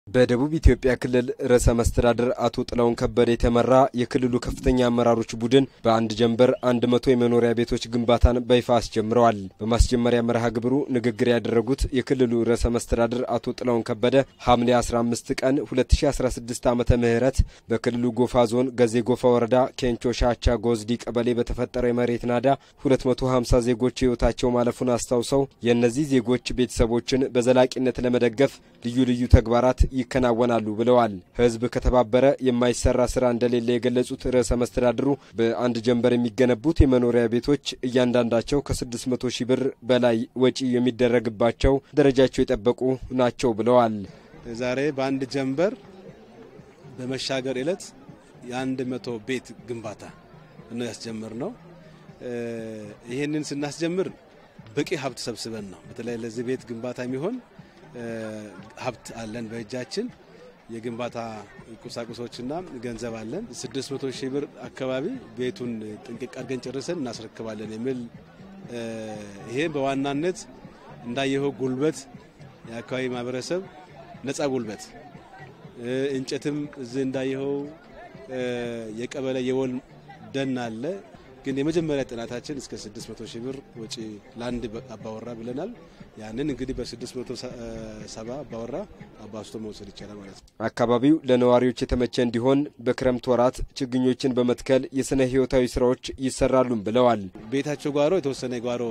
በደቡብ ኢትዮጵያ ክልል ርዕሰ መስተዳድር አቶ ጥላሁን ከበደ የተመራ የክልሉ ከፍተኛ አመራሮች ቡድን በአንድ ጀንበር አንድ መቶ የመኖሪያ ቤቶች ግንባታን በይፋ አስጀምረዋል። በማስጀመሪያ መርሃ ግብሩ ንግግር ያደረጉት የክልሉ ርዕሰ መስተዳድር አቶ ጥላሁን ከበደ ሐምሌ 15 ቀን 2016 ዓመተ ምህረት በክልሉ ጎፋ ዞን ገዜ ጎፋ ወረዳ ኬንቾ ሻቻ ጎዝዲ ቀበሌ በተፈጠረው የመሬት ናዳ 250 ዜጎች ሕይወታቸው ማለፉን አስታውሰው የእነዚህ ዜጎች ቤተሰቦችን በዘላቂነት ለመደገፍ ልዩ ልዩ ተግባራት ይከናወናሉ ብለዋል። ሕዝብ ከተባበረ የማይሰራ ስራ እንደሌለ የገለጹት ርዕሰ መስተዳድሩ በአንድ ጀንበር የሚገነቡት የመኖሪያ ቤቶች እያንዳንዳቸው ከ600 ሺህ ብር በላይ ወጪ የሚደረግባቸው ደረጃቸው የጠበቁ ናቸው ብለዋል። ዛሬ በአንድ ጀንበር በመሻገር ዕለት የአንድ መቶ ቤት ግንባታ ነው ያስጀምር ነው። ይህንን ስናስጀምር በቂ ሀብት ሰብስበን ነው። በተለይ ለዚህ ቤት ግንባታ የሚሆን ሀብት አለን በእጃችን የግንባታ ቁሳቁሶችና ገንዘብ አለን። 600 ሺህ ብር አካባቢ ቤቱን ጥንቅቅ አድርገን ጨርሰን እናስረክባለን የሚል ይሄ በዋናነት እንዳየኸው ጉልበት የአካባቢ ማህበረሰብ ነጻ ጉልበት እንጨትም እዚህ እንዳየኸው የቀበሌ የወል ደን አለ። ግን የመጀመሪያ ጥናታችን እስከ 600 ሺህ ብር ወጪ ለአንድ አባወራ ብለናል። ያንን እንግዲህ በ670 አባወራ አባስቶ መውሰድ ይቻላል ማለት ነው። አካባቢው ለነዋሪዎች የተመቸ እንዲሆን በክረምት ወራት ችግኞችን በመትከል የስነ ህይወታዊ ስራዎች ይሰራሉም ብለዋል። ቤታቸው ጓሮ የተወሰነ የጓሮ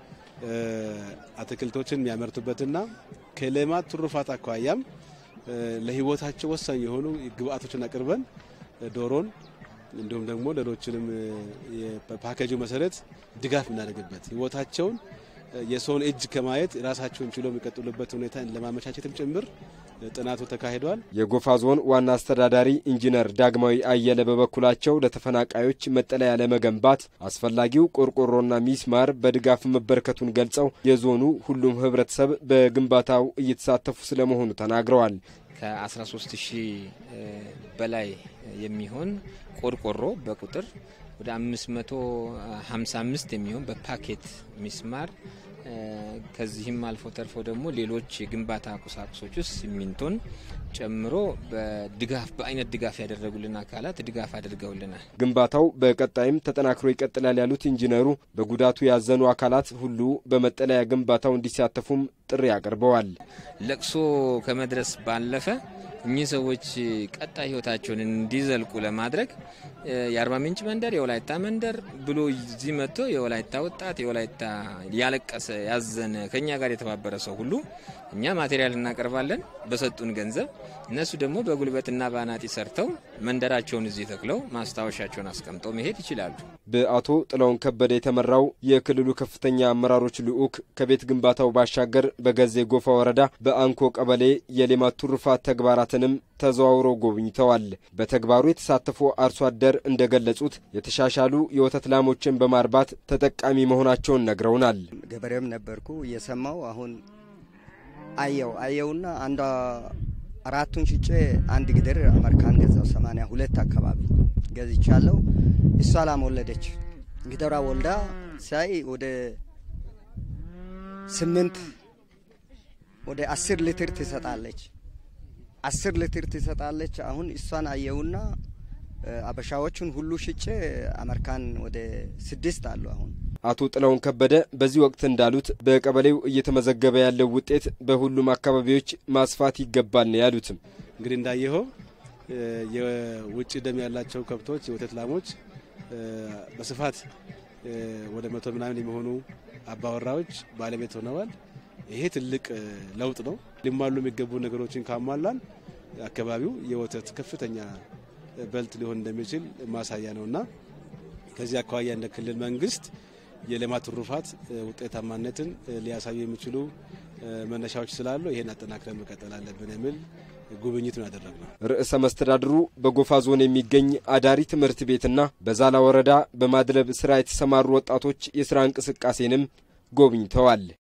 አትክልቶችን የሚያመርቱበትና ከሌማት ትሩፋት አኳያም ለህይወታቸው ወሳኝ የሆኑ ግብአቶችን አቅርበን ዶሮን እንዲሁም ደግሞ ሌሎችንም በፓኬጁ መሰረት ድጋፍ እናደርግበት ህይወታቸውን የሰውን እጅ ከማየት ራሳቸውን ችሎ የሚቀጥሉበት ሁኔታ ለማመቻቸትም ጭምር ጥናቱ ተካሂዷል። የጎፋ ዞን ዋና አስተዳዳሪ ኢንጂነር ዳግማዊ አየለ በበኩላቸው ለተፈናቃዮች መጠለያ ለመገንባት አስፈላጊው ቆርቆሮና ሚስማር በድጋፍ መበረከቱን ገልጸው የዞኑ ሁሉም ህብረተሰብ በግንባታው እየተሳተፉ ስለመሆኑ ተናግረዋል። ከ13 ሺህ በላይ የሚሆን ቆርቆሮ በቁጥር ወደ 555 የሚሆን በፓኬት ሚስማር ከዚህም አልፎ ተርፎ ደግሞ ሌሎች የግንባታ ቁሳቁሶች ውስጥ ሲሚንቶን ጨምሮ በድጋፍ በአይነት ድጋፍ ያደረጉልን አካላት ድጋፍ አድርገውልናል። ግንባታው በቀጣይም ተጠናክሮ ይቀጥላል ያሉት ኢንጂነሩ በጉዳቱ ያዘኑ አካላት ሁሉ በመጠለያ ግንባታው እንዲሳተፉም ጥሪ አቅርበዋል። ለቅሶ ከመድረስ ባለፈ እኚህ ሰዎች ቀጣይ ህይወታቸውን እንዲዘልቁ ለማድረግ የአርባ ምንጭ መንደር፣ የወላይታ መንደር ብሎ እዚህ መጥቶ የወላይታ ወጣት የወላይታ ያለቀሰ ያዘነ ከኛ ጋር የተባበረ ሰው ሁሉ እኛ ማቴሪያል እናቀርባለን በሰጡን ገንዘብ፣ እነሱ ደግሞ በጉልበትና በአናጢ ሰርተው መንደራቸውን እዚህ ተክለው ማስታወሻቸውን አስቀምጠው መሄድ ይችላሉ። በአቶ ጥላሁን ከበደ የተመራው የክልሉ ከፍተኛ አመራሮች ልዑክ ከቤት ግንባታው ባሻገር በገዜ ጎፋ ወረዳ በአንኮ ቀበሌ የሌማት ትሩፋት ተግባራትንም ተዘዋውረው ጎብኝተዋል። በተግባሩ የተሳተፉ አርሶ አደር እንደገለጹት የተሻሻሉ የወተት ላሞችን በማርባት ተጠቃሚ መሆናቸውን ነግረውናል። ገበሬም ነበርኩ እየሰማው አሁን አየው አየውና አንዷ አራቱን ሽጬ አንድ ግድር አሜሪካን ገዛው። ሰማንያ ሁለት አካባቢ ገዝቻለሁ። እሷ ላም ወለደች። ግደራ ወልዳ ሳይ ወደ ስምንት ወደ አስር ሊትር ትሰጣለች። አስር ሊትር ትሰጣለች። አሁን እሷን አየውና አበሻዎቹን ሁሉ ሽጬ አሜሪካን ወደ ስድስት አሉ አሁን አቶ ጥላሁን ከበደ በዚህ ወቅት እንዳሉት በቀበሌው እየተመዘገበ ያለው ውጤት በሁሉም አካባቢዎች ማስፋት ይገባል ነው ያሉትም። እንግዲህ እንዳየኸው የውጭ ደም ያላቸው ከብቶች የወተት ላሞች በስፋት ወደ መቶ ምናምን የሚሆኑ አባወራዎች ባለቤት ሆነዋል። ይሄ ትልቅ ለውጥ ነው። ሊሟሉ የሚገቡ ነገሮችን ካሟላን አካባቢው የወተት ከፍተኛ በልት ሊሆን እንደሚችል ማሳያ ነውና ከዚህ አኳያ እንደ ክልል መንግስት የሌማት ትሩፋት ውጤታማነትን ሊያሳዩ የሚችሉ መነሻዎች ስላሉ ይህን አጠናክረን መቀጠል አለብን የሚል ጉብኝት ነው ያደረግነው። ርዕሰ መስተዳድሩ በጎፋ ዞን የሚገኝ አዳሪ ትምህርት ቤትና በዛላ ወረዳ በማድለብ ስራ የተሰማሩ ወጣቶች የስራ እንቅስቃሴንም ጎብኝተዋል።